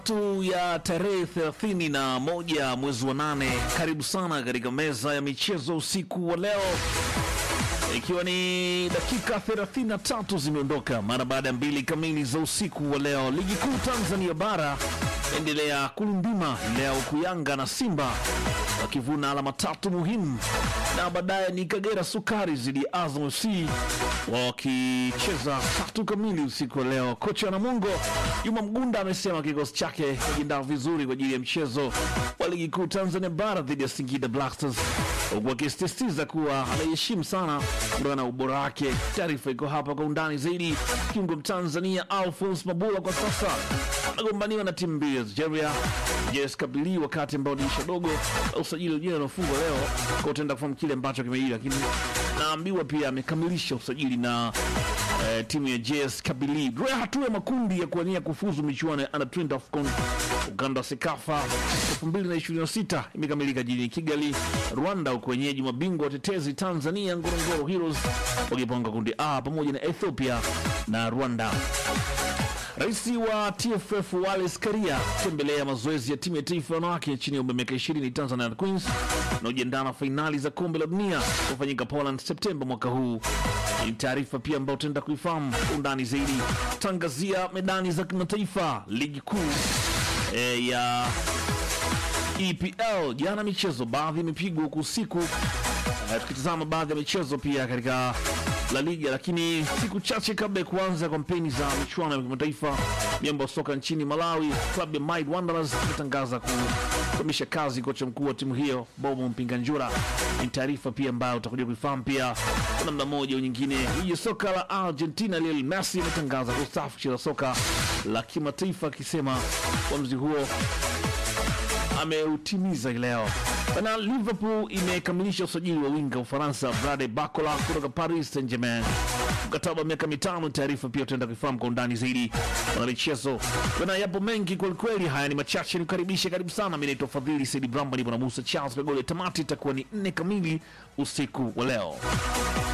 tu ya tarehe 31 mwezi wa nane. Karibu sana katika meza ya michezo usiku wa leo, ikiwa ni dakika 33 zimeondoka mara baada ya mbili kamili za usiku wa leo. Ligi kuu Tanzania bara endelea kulundima leo, huku Yanga na Simba wakivuna alama tatu muhimu, na baadaye ni Kagera Sukari zidi ya Azam FC wakicheza tatu kamili usiku wa leo. Kocha Namungo Juma Mgunda amesema kikosi chake kijiandaa vizuri kwa ajili ya mchezo wa ligi kuu Tanzania bara dhidi ya Singida Black Stars, huku akisisitiza kuwa anaiheshimu sana kutokana na ubora wake. Taarifa iko hapa kwa undani zaidi. Kiungo Mtanzania Alphonse Mabula kwa sasa anagombaniwa na timu mbili ya Algeria JS Kabili, wakati ambao dirisha dogo la usajili wenyewe unafungwa leo, kwa utaenda kufahamu kile ambacho kimeili, lakini naambiwa pia amekamilisha usajili na eh, timu ya JS Kabili. Draw ya hatua ya makundi ya kuwania kufuzu michuano ya under 20 AFCON Uganda Sekafa 2026 imekamilika jijini Kigali, Rwanda, huku wenyeji mabingwa watetezi Tanzania Ngorongoro Heroes wakipanga kundi A pamoja na Ethiopia na Rwanda. Rais wa TFF Wallace Karia tembelea mazoezi ya timu ya taifa ya wanawake chini ya umri wa miaka 20 Tanzania Queens inayojiandaa na fainali za kombe la dunia kufanyika Poland Septemba mwaka huu. Ni taarifa pia ambayo tutaenda kuifahamu kwa undani zaidi. Tangazia medani za kimataifa ligi kuu e, ya EPL. Jana michezo baadhi imepigwa huku usiku, e, tukitazama baadhi ya michezo pia katika La Liga, lakini siku chache kabla ya kuanza kampeni za michuano ya kimataifa, miamba wa soka nchini Malawi, klabu ya Might Wanderers imetangaza kuhamisha kazi kocha mkuu wa timu hiyo Bobo Mpinganjura. Ni taarifa pia ambayo utakuja kuifahamu pia kwa namna moja au nyingine. Ligi ya soka la Argentina, Lionel Messi ametangaza kustaafu kucheza soka la kimataifa, akisema uamuzi huo ameutimiza leo. Bana, Liverpool imekamilisha usajili wa winga wa Ufaransa Brade Bacola kutoka Paris Saint Germain, mkataba wa miaka mitano. Taarifa pia utaenda kuifahamu kwa undani zaidi. Bana, michezo bana, yapo mengi kwelikweli. Haya ni machache, nikukaribishe, karibu sana. Mi naitwa Fadhili Saidi Bramba, nipo na Musa Charles Kagole. Tamati itakuwa ni nne kamili usiku wa leo.